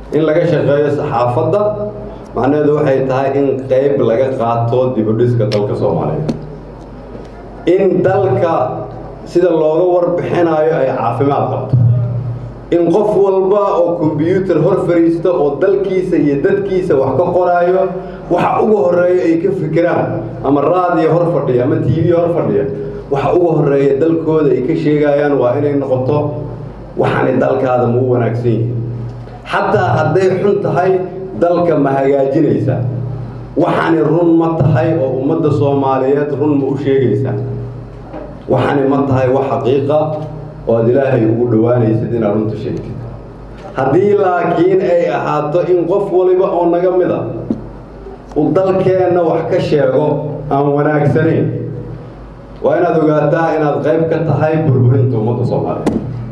in laga shaqeeyo saxaafadda macnaheedu waxay tahay in qayb laga qaato dibudhiska dalka soomaaliyeed in dalka sida looga warbixinayo ay caafimaad qabto in qof walba oo kombyuutar hor fariista oo dalkiisa iyo dadkiisa wax ka qoraayo waxa ugu horeeya ay ka fikiraan ama raadiyo hor fadhiya ama t v hor fadhiya waxa ugu horeeya dalkooda ay ka sheegayaan waa inay noqoto waxaanay dalkaada ma u wanaagsan yihiin xataa hadday xun tahay dalka ma hagaajinaysaa waxaani run ma tahay oo ummadda soomaaliyeed run ma u sheegaysaa waxaani ma tahay wax xaqiiqa oo aad ilaahay ugu dhowaanaysid inaad runta sheegtid haddii laakiin ay ahaato in qof waliba oo naga mid a uu dalkeenna wax ka sheego aan wanaagsanayn waa inaad ogaataa inaad qayb ka tahay burburinta ummadda soomaaliyeed